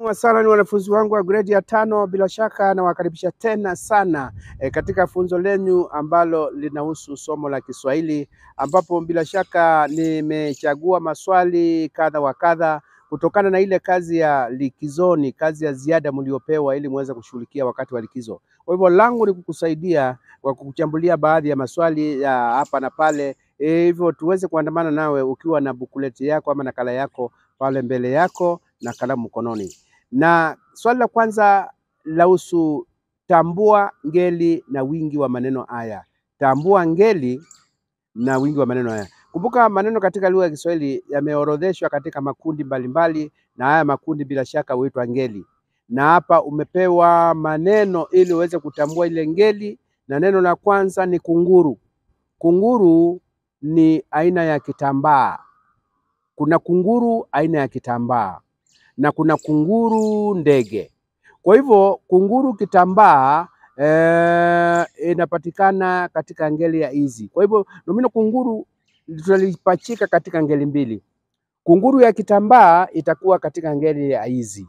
sana ni wanafunzi wangu wa gredi ya tano, bila shaka nawakaribisha tena sana e, katika funzo lenyu ambalo linahusu somo la Kiswahili, ambapo bila shaka nimechagua maswali kadha wa kadha kutokana na ile kazi ya likizoni, kazi ya ziada mliopewa ili muweze kushughulikia wakati wa likizo. Kwa hivyo langu ni kukusaidia kwa kukuchambulia baadhi ya maswali ya hapa na pale, e, hivyo tuweze kuandamana nawe ukiwa na bukuleti yako ama nakala yako pale mbele yako na kalamu mkononi. Na swali la kwanza lahusu tambua ngeli na wingi wa maneno haya. Tambua ngeli na wingi wa maneno haya. Kumbuka maneno katika lugha ya Kiswahili yameorodheshwa katika makundi mbalimbali, na haya makundi bila shaka huitwa ngeli, na hapa umepewa maneno ili uweze kutambua ile ngeli, na neno la kwanza ni kunguru. Kunguru ni aina ya kitambaa. Kuna kunguru aina ya kitambaa na kuna kunguru ndege. Kwa hivyo kunguru kitambaa eh, inapatikana katika ngeli ya hizi. Kwa hivyo nomino kunguru tutalipachika katika ngeli mbili. Kunguru ya kitambaa itakuwa katika ngeli ya hizi,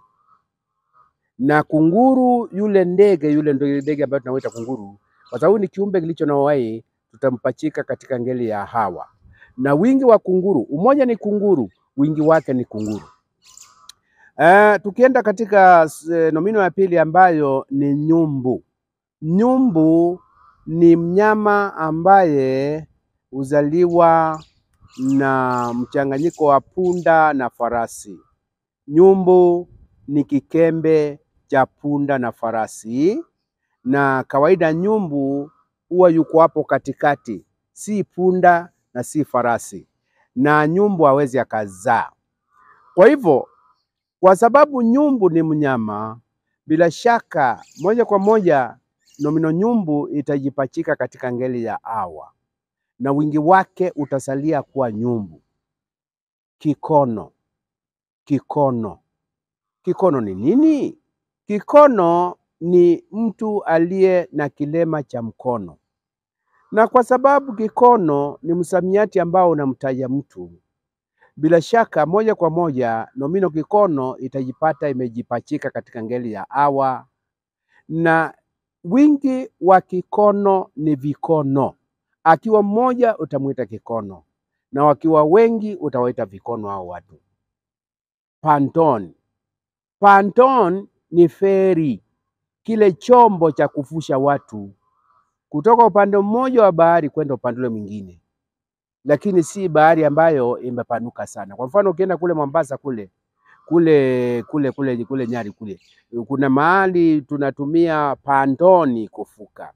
na kunguru yule ndege yule ndio ndege ambayo tunaoita kunguru, kwa sababu ni kiumbe kilicho na uhai, tutampachika katika ngeli ya hawa. Na wingi wa kunguru, umoja ni kunguru, wingi wake ni kunguru. Uh, tukienda katika uh, nomino ya pili ambayo ni nyumbu. Nyumbu ni mnyama ambaye huzaliwa na mchanganyiko wa punda na farasi. Nyumbu ni kikembe cha punda na farasi, na kawaida nyumbu huwa yuko hapo katikati, si punda na si farasi, na nyumbu hawezi akazaa. Kwa hivyo kwa sababu nyumbu ni mnyama, bila shaka moja kwa moja nomino nyumbu itajipachika katika ngeli ya awa na wingi wake utasalia kuwa nyumbu. Kikono, kikono, kikono ni nini? Kikono ni mtu aliye na kilema cha mkono, na kwa sababu kikono ni msamiati ambao unamtaja mtu bila shaka moja kwa moja nomino kikono itajipata imejipachika katika ngeli ya awa, na wingi wa kikono ni vikono. Akiwa mmoja utamwita kikono, na wakiwa wengi utawaita vikono hao watu. Panton, panton ni feri, kile chombo cha kufusha watu kutoka upande mmoja wa bahari kwenda upande ule mwingine lakini si bahari ambayo imepanuka sana. Kwa mfano ukienda kule Mombasa kule kule kule kule kule Nyari kule, kuna mahali tunatumia pandoni kufuka.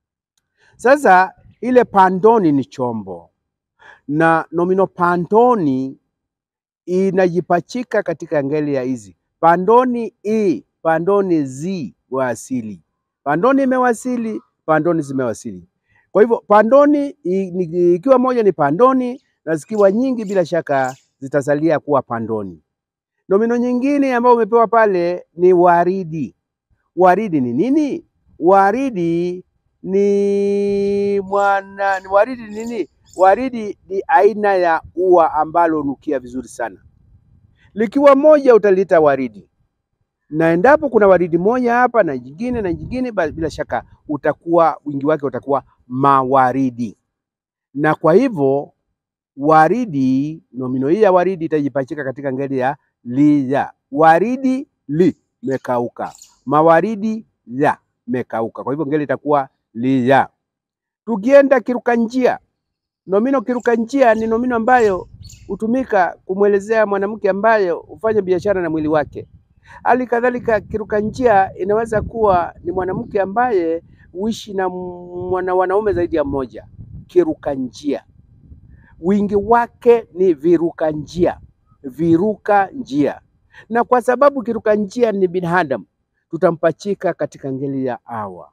Sasa ile pandoni ni chombo, na nomino pandoni inajipachika katika ngeli ya hizi pandoni i pandoni zi wasili, pandoni imewasili, pandoni zimewasili. Kwa hivyo pandoni ikiwa moja ni pandoni na zikiwa nyingi bila shaka zitasalia kuwa pandoni. Nomino nyingine ambayo umepewa pale ni waridi. Waridi ni nini? Waridi ni mwana, ni waridi ni nini? Waridi ni aina ya ua ambalo hunukia vizuri sana. Likiwa moja utaliita waridi, na endapo kuna waridi moja hapa na jingine na jingine, bila shaka utakuwa wingi wake utakuwa mawaridi. Na kwa hivyo waridi, nomino hii ya waridi itajipachika katika ngeli ya liya. Waridi li mekauka, mawaridi ya mekauka. Kwa hivyo ngeli itakuwa liya. Tukienda kiruka njia, nomino kiruka njia ni nomino ambayo hutumika kumwelezea mwanamke ambaye hufanya biashara na mwili wake. Hali kadhalika kiruka njia inaweza kuwa ni mwanamke ambaye huishi na mwana wanaume zaidi ya mmoja. Kiruka njia wingi wake ni viruka njia, viruka njia. Na kwa sababu kiruka njia ni binadamu, tutampachika katika ngeli ya awa.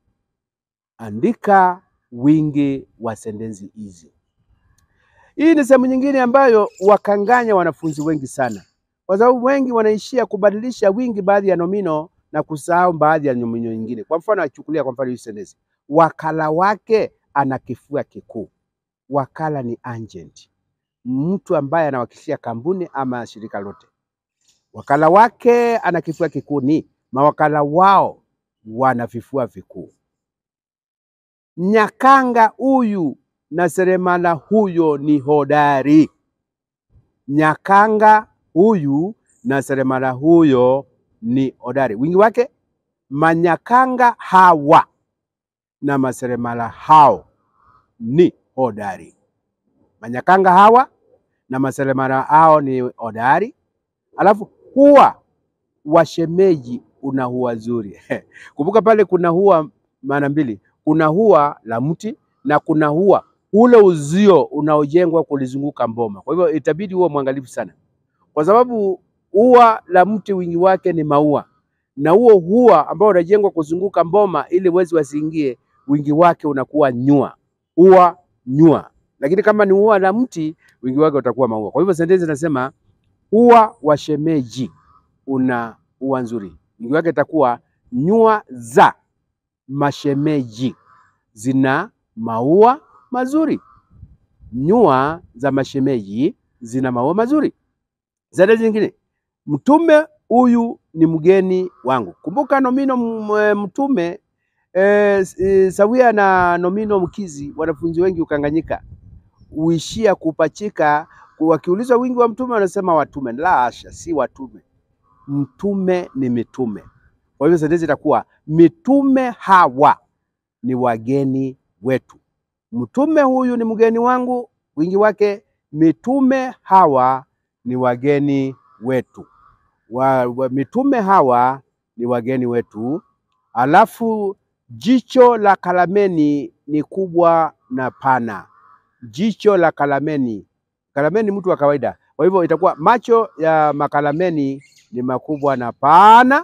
Andika wingi wa sentensi hizi. Hii ni sehemu nyingine ambayo wakanganya wanafunzi wengi sana, kwa sababu wengi wanaishia kubadilisha wingi baadhi ya nomino na kusahau baadhi ya nomino nyingine. Kwa mfano, achukulia kwa mfano hii sentensi, wakala wake ana kifua kikuu. Wakala ni agent, mtu ambaye anawakilisha kampuni ama shirika lote. wakala wake ana kifua kikuu ni mawakala wao wana vifua vikuu. Nyakanga huyu na seremala huyo ni hodari. Nyakanga huyu na seremala huyo ni hodari. Wingi wake manyakanga hawa na maseremala hao ni hodari. Manyakanga hawa na maseremala hao ni hodari. Alafu huwa washemeji una hua zuri. Kumbuka pale kuna hua maana mbili, kuna hua la mti na kuna hua ule uzio unaojengwa kulizunguka mboma. Kwa hivyo itabidi huwa mwangalifu sana, kwa sababu ua la mti wingi wake ni maua, na huo hua ambao unajengwa kuzunguka mboma ili wezi wasiingie, wingi wake unakuwa nyua, ua nyua. Lakini kama ni ua la mti, wingi wake utakuwa maua. Kwa hivyo sentensi nasema ua wa shemeji una ua nzuri, wingi wake itakuwa nyua za mashemeji zina maua mazuri. Nyua za mashemeji zina maua mazuri. Sentensi nyingine, mtume huyu ni mgeni wangu. Kumbuka nomino m- mtume e, e, sawia na nomino mkizi, wanafunzi wengi ukanganyika huishia kupachika. Wakiulizwa wingi wa mtume wanasema watume. La hasha, si watume, mtume ni mitume. Kwa hivyo sentensi itakuwa mitume hawa ni wageni wetu. Mtume huyu ni mgeni wangu, wingi wake mitume hawa ni wageni wetu. Wa, wa, mitume hawa ni wageni wetu. Alafu jicho la Kalameni ni kubwa na pana. Jicho la Kalameni, Kalameni mtu wa kawaida, kwa hivyo itakuwa macho ya makalameni ni makubwa na pana.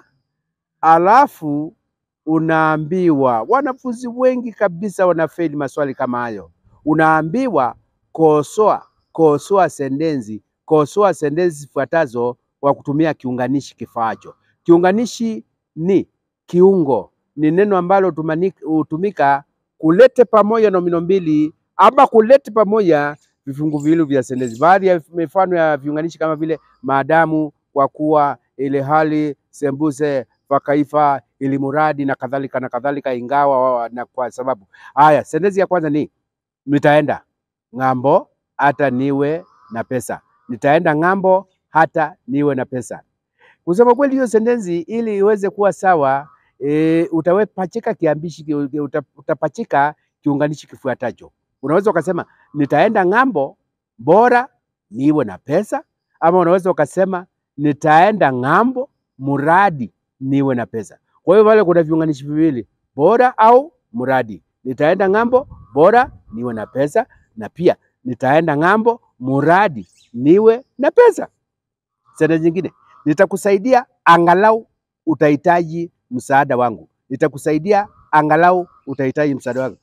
Alafu unaambiwa, wanafunzi wengi kabisa wanafeli maswali kama hayo. Unaambiwa kosoa, kosoa sentensi, kosoa sentensi zifuatazo kwa kutumia kiunganishi kifaacho. Kiunganishi ni kiungo, ni neno ambalo tumani- hutumika kulete pamoja nomino mbili ama kulete pamoja vifungu viwili vya sentensi. Baadhi ya mifano ya viunganishi kama vile maadamu, kwa kuwa, ile hali, sembuse, fakaifa, ili muradi na kadhalika na kadhalika, ingawa wa- na kwa sababu. Haya, sentensi ya kwanza ni nitaenda ng'ambo hata niwe na pesa. Nitaenda ng'ambo hata niwe na pesa. Kusema kweli, hiyo sentensi ili iweze kuwa sawa e, utawepachika kiambishi ki- uta- utapachika kiunganishi kifuatacho. Unaweza ukasema nitaenda ng'ambo bora niwe na pesa, ama unaweza ukasema nitaenda ng'ambo muradi niwe na pesa. Kwa hiyo pale kuna viunganishi viwili, bora au muradi. Nitaenda ng'ambo bora niwe na pesa, na pia nitaenda ng'ambo muradi niwe na pesa. Sentensi nyingine, nitakusaidia angalau utahitaji msaada wangu. Nitakusaidia angalau utahitaji msaada wangu.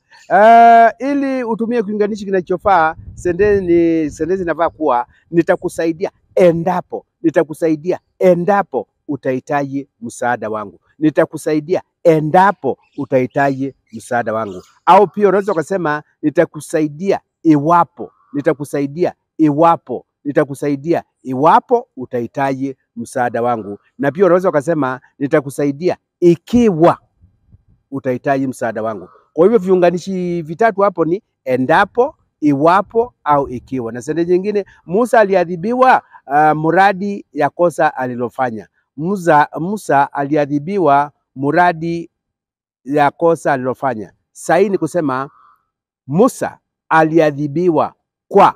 Uh, ili utumie kiunganishi kinachofaa sentensi sentensi inafaa kuwa nitakusaidia endapo, nitakusaidia endapo utahitaji msaada wangu, nitakusaidia endapo utahitaji msaada wangu. Au pia unaweza ukasema nitakusaidia iwapo, nitakusaidia iwapo, nitakusaidia iwapo utahitaji msaada wangu. Na pia unaweza ukasema nitakusaidia ikiwa utahitaji msaada wangu. Kwa hivyo viunganishi vitatu hapo ni endapo, iwapo au ikiwa. Na sentensi nyingine, Musa aliadhibiwa uh, muradi ya kosa alilofanya. Musa, Musa aliadhibiwa muradi ya kosa alilofanya. Sahihi ni kusema Musa aliadhibiwa kwa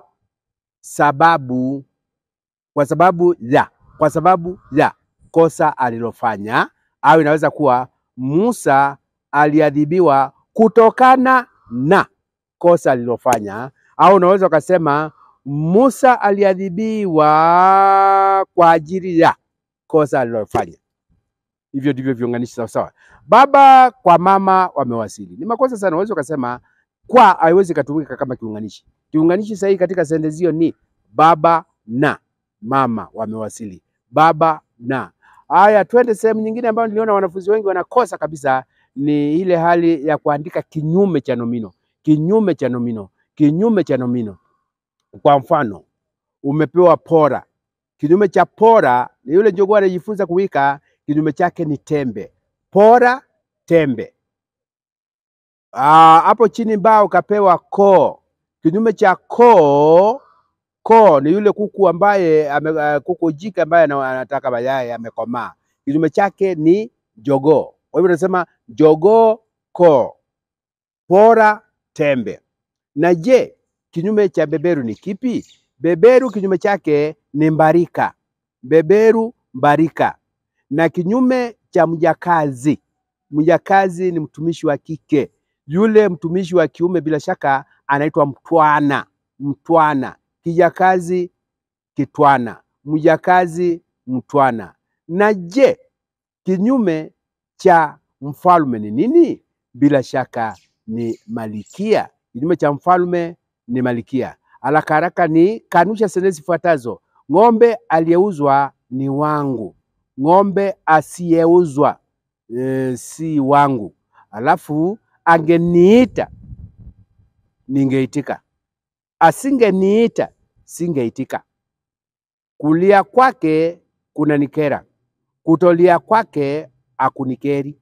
sababu kwa sababu ya kwa sababu ya kosa alilofanya, au inaweza kuwa Musa aliadhibiwa kutokana na kosa alilofanya, au unaweza ukasema Musa aliadhibiwa kwa ajili ya kosa alilofanya. Hivyo ndivyo viunganishi sawa sawa. Baba kwa mama wamewasili, ni makosa sana. Unaweza ukasema kwa, haiwezi ikatumika kama kiunganishi. Kiunganishi sahihi katika sentensi hiyo ni baba na mama wamewasili. Baba na. Haya, twende sehemu nyingine ambayo niliona wanafunzi wengi wanakosa kabisa, ni ile hali ya kuandika kinyume cha nomino. Kinyume cha nomino, kinyume cha nomino. Kwa mfano, umepewa pora, Kinyume cha pora ni yule jogoo anajifunza kuwika, kinyume chake ni tembe. Pora, tembe. Ah, hapo chini mbao ukapewa koo. Kinyume cha koo, koo ni yule kuku ambaye ame, uh, kuku jike ambaye ana- anataka mayai amekomaa. Kinyume chake ni jogoo. Kwa hivyo tunasema jogoo, koo. Pora, tembe. Na je, kinyume cha beberu ni kipi? Beberu kinyume chake ni mbarika. Beberu, mbarika. Na kinyume cha mjakazi, mjakazi ni mtumishi wa kike. Yule mtumishi wa kiume bila shaka anaitwa mtwana. Mtwana. Kijakazi, kitwana. Mjakazi, mtwana. Na je, kinyume cha mfalme ni nini? Bila shaka ni malikia. Kinyume cha mfalme ni malikia. Haraka haraka ni kanusha sentensi zifuatazo: ng'ombe aliyeuzwa ni wangu, ng'ombe asiyeuzwa e, si wangu. Alafu angeniita ningeitika, asingeniita singeitika. Kulia kwake kunanikera, kutolia kwake akunikeri.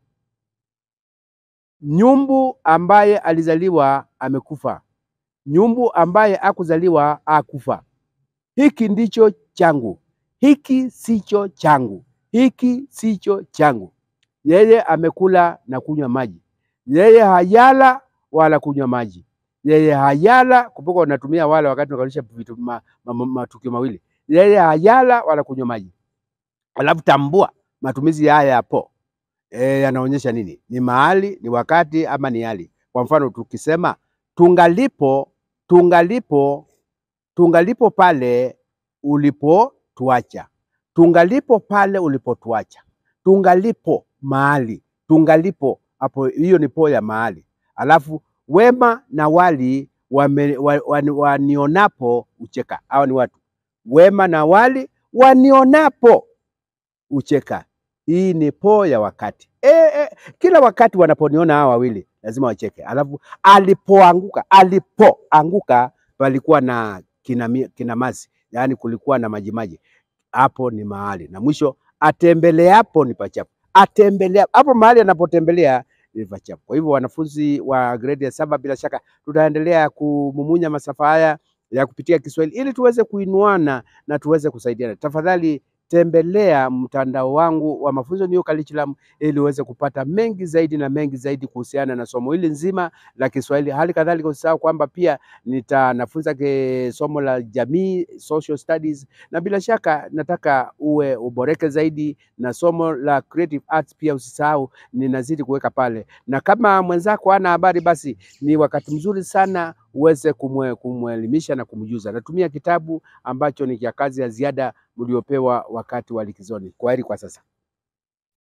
Nyumbu ambaye alizaliwa amekufa, nyumbu ambaye akuzaliwa akufa. Hiki ndicho changu, hiki sicho changu, hiki sicho changu. Yeye amekula na kunywa maji, yeye hayala wala kunywa maji, yeye hayala. Kumbuka unatumia wala wakati unakalisha vitu ma, ma, ma, matukio mawili, yeye hayala wala kunywa maji. Alafu tambua matumizi haya yapo e, yanaonyesha nini? Ni mahali, ni wakati ama ni hali. Kwa mfano tukisema tungalipo, tungalipo, tungalipo pale ulipotuacha, tungalipo pale ulipotuacha, tungalipo mahali, tungalipo hapo, hiyo ni po ya mahali. Alafu wema na wali wame, wa, wa, wanionapo ucheka. Hawa ni watu wema na wali wanionapo ucheka. Hii ni po ya wakati e, e, kila wakati wanaponiona hawa wawili lazima wacheke. Alafu alipoanguka, alipoanguka palikuwa na kinami, kinamasi, yaani kulikuwa na majimaji, hapo ni mahali. Na mwisho atembeleapo ni pachafu, atembelea hapo mahali anapotembelea ni pachafu. Kwa hivyo wanafunzi wa gredi ya saba, bila shaka tutaendelea kumumunya masafa haya ya kupitia Kiswahili ili tuweze kuinuana na tuweze kusaidiana. Tafadhali tembelea mtandao wangu wa mafunzo New Curriculum ili uweze kupata mengi zaidi na mengi zaidi kuhusiana na somo hili nzima la Kiswahili. Hali kadhalika usisahau kwamba pia nitanafunza ke somo la jamii, social studies, na bila shaka nataka uwe uboreke zaidi na somo la creative arts pia usisahau, ninazidi kuweka pale, na kama mwenzako hana habari, basi ni wakati mzuri sana uweze kumwe, kumwelimisha na kumjuza. Natumia kitabu ambacho ni cha kazi ya ziada mliopewa wakati wa likizoni. Kwaheri kwa sasa.